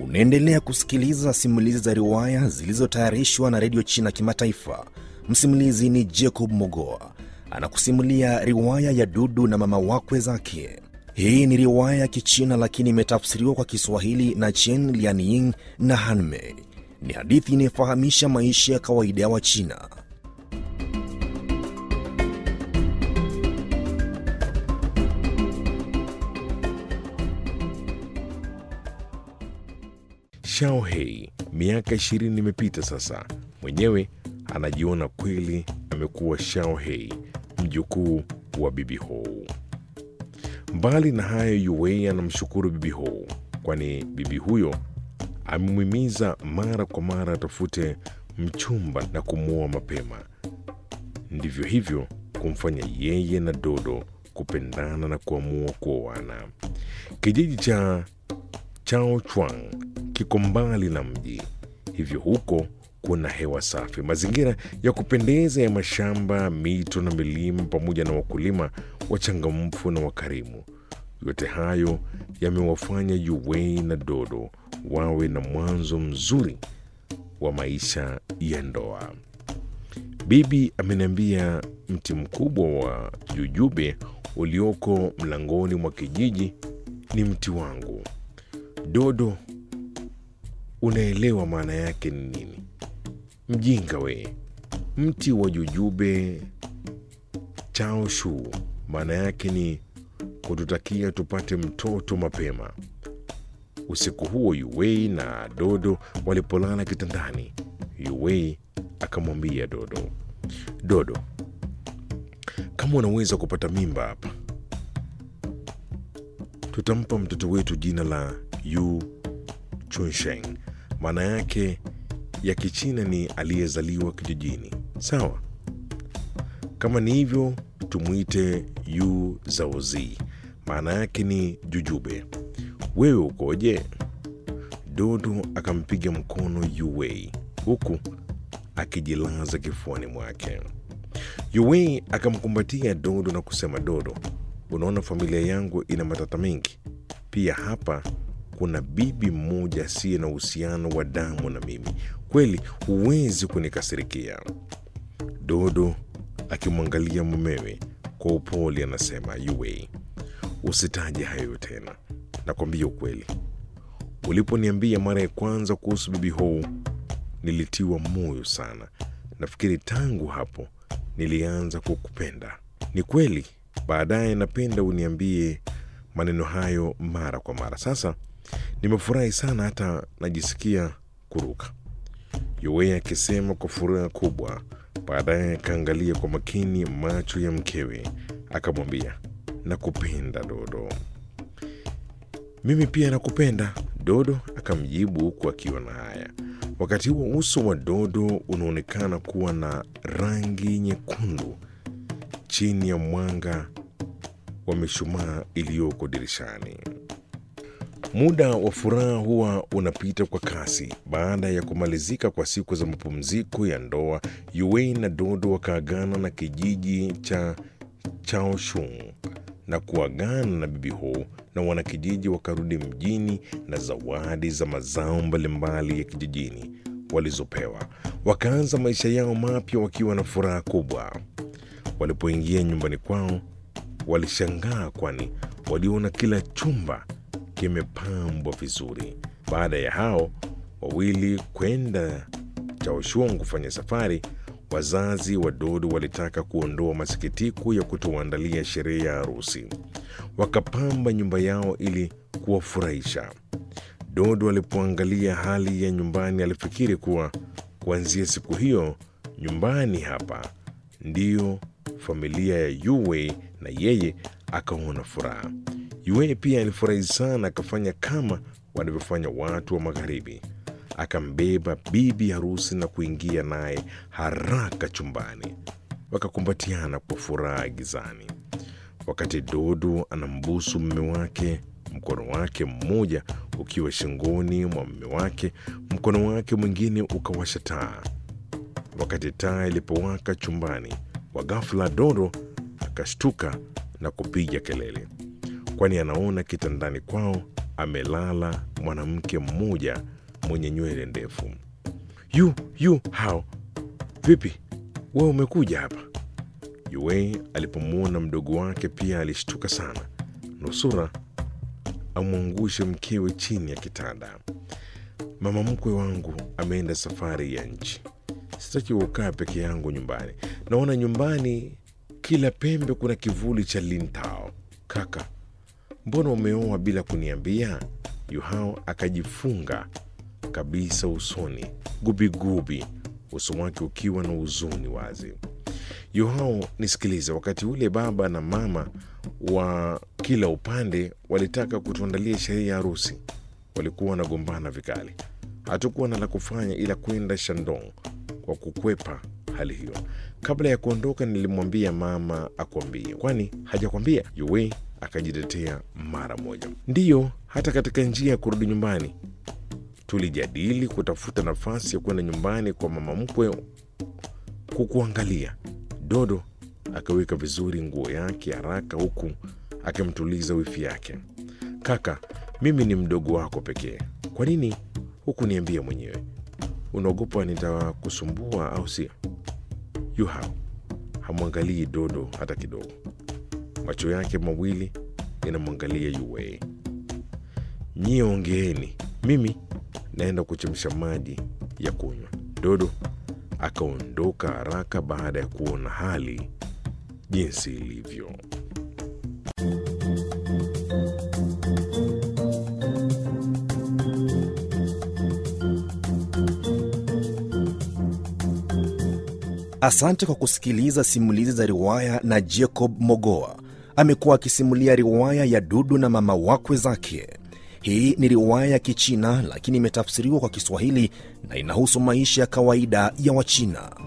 Unaendelea kusikiliza simulizi za riwaya zilizotayarishwa na redio China Kimataifa. Msimulizi ni Jacob Mogoa anakusimulia riwaya ya Dudu na mama wakwe zake. Hii ni riwaya ya Kichina lakini imetafsiriwa kwa Kiswahili na Chen Lianying na Hanmei. Ni hadithi inayofahamisha maisha ya kawaida ya Wachina. Shao Hei, miaka ishirini imepita sasa. Mwenyewe anajiona kweli amekuwa Shao Hei, mjukuu wa Bibi Hou. Mbali na hayo, Yuwei anamshukuru Bibi Hou, kwani bibi huyo amemhimiza mara kwa mara atafute mchumba na kumwoa mapema. Ndivyo hivyo kumfanya yeye na Dodo kupendana na kuamua kuoana. Kijiji cha Chao Chuang kiko mbali na mji, hivyo huko kuna hewa safi, mazingira ya kupendeza ya mashamba, mito na milima, pamoja na wakulima wachangamfu na wakarimu. Yote hayo yamewafanya Yuwei na Dodo wawe na mwanzo mzuri wa maisha ya ndoa. Bibi ameniambia mti mkubwa wa jujube ulioko mlangoni mwa kijiji ni mti wangu. Dodo, unaelewa maana yake ni nini? Mjinga we! Mti wa jujube chao shu maana yake ni kututakia tupate mtoto mapema. Usiku huo Yuwei na Dodo walipolala kitandani, Yuwei akamwambia Dodo, Dodo, kama unaweza kupata mimba hapa, tutampa mtoto wetu jina la Yu Chunsheng. Maana yake ya Kichina ni aliyezaliwa kijijini, sawa? Kama ni hivyo, tumwite Yu Zaozi, maana yake ni jujube. Wewe ukoje? Dodo akampiga mkono Yuwei huku akijilaza kifuani mwake. Yuwei akamkumbatia Dodo na kusema, Dodo, unaona familia yangu ina matata mengi. Pia hapa kuna bibi mmoja asiye na uhusiano wa damu na mimi. Kweli huwezi kunikasirikia. Dodo akimwangalia mumewe kwa upole anasema, Yuwei, usitaje hayo tena, nakwambia ukweli. Uliponiambia mara ya kwanza kuhusu bibi Hou nilitiwa moyo sana. Nafikiri tangu hapo nilianza kukupenda. Ni kweli, baadaye napenda uniambie maneno hayo mara kwa mara. Sasa nimefurahi sana, hata najisikia kuruka, Yuwei akisema kwa furaha kubwa. Baadaye akaangalia kwa makini macho ya mkewe, akamwambia, nakupenda Dodo. Mimi pia nakupenda, Dodo akamjibu huku akiwa na haya. Wakati huo uso wa Dodo unaonekana kuwa na rangi nyekundu chini ya mwanga wa mishumaa iliyoko dirishani. Muda wa furaha huwa unapita kwa kasi. Baada ya kumalizika kwa siku za mapumziko ya ndoa, Yuwei na Dodo wakaagana na kijiji cha Chaoshung na kuagana na bibi Hou, na wanakijiji wakarudi mjini na zawadi za mazao mbalimbali ya kijijini walizopewa. Wakaanza maisha yao mapya wakiwa na furaha kubwa. Walipoingia nyumbani kwao, walishangaa kwani waliona kila chumba kimepambwa vizuri. Baada ya hao wawili kwenda Chaoshung kufanya safari, wazazi wa Dodo walitaka kuondoa masikitiko ya kutowaandalia sherehe ya harusi. Wakapamba nyumba yao ili kuwafurahisha. Dodo alipoangalia hali ya nyumbani, alifikiri kuwa kuanzia siku hiyo nyumbani hapa ndiyo familia ya Yuwei, na yeye akaona furaha. Yuwei pia alifurahi sana, akafanya kama wanavyofanya watu wa Magharibi. Akambeba bibi harusi na kuingia naye haraka chumbani, wakakumbatiana kwa furaha gizani. Wakati Dodo anambusu mume wake, mkono wake mmoja ukiwa shingoni mwa mume wake, mkono wake mwingine ukawasha taa. Wakati taa ilipowaka chumbani, kwa ghafla Dodo akashtuka na kupiga kelele, kwani anaona kitandani kwao amelala mwanamke mmoja mwenye nywele ndefu. Yu yu hao, vipi wewe umekuja hapa? Yue alipomwona mdogo wake pia alishtuka sana, nusura amwangushe mkewe chini ya kitanda. Mama mkwe wangu ameenda safari ya nchi, sitaki kukaa peke yangu nyumbani. Naona nyumbani kila pembe kuna kivuli cha lintao. Kaka, mbona umeoa bila kuniambia? Yuhao akajifunga kabisa usoni, gubigubi, uso wake ukiwa na huzuni wazi. Yuhao, nisikilize. Wakati ule baba na mama wa kila upande walitaka kutuandalia sherehe ya harusi, walikuwa wanagombana vikali. Hatukuwa na la kufanya ila kwenda Shandong kwa kukwepa hali hiyo. Kabla ya kuondoka, nilimwambia mama akuambie. Kwani hajakwambia? Yue akajitetea mara moja. Ndiyo, hata katika njia ya kurudi nyumbani tulijadili kutafuta nafasi ya kwenda nyumbani kwa mama mkwe kukuangalia. Dodo akaweka vizuri nguo yake haraka, huku akimtuliza wifi yake. Kaka, mimi ni mdogo wako pekee, kwa nini hukuniambia mwenyewe? Unaogopa nitakusumbua au sio? Yuhao hamwangalii Dodo hata kidogo, macho yake mawili yanamwangalia Yue. Nyie ongeeni, mimi naenda kuchemsha maji ya kunywa. Dodo akaondoka haraka baada ya kuona hali jinsi ilivyo. Asante kwa kusikiliza simulizi za riwaya na Jacob Mogoa. Amekuwa akisimulia riwaya ya Dudu na mama wakwe zake. Hii ni riwaya ya Kichina lakini imetafsiriwa kwa Kiswahili na inahusu maisha ya kawaida ya Wachina.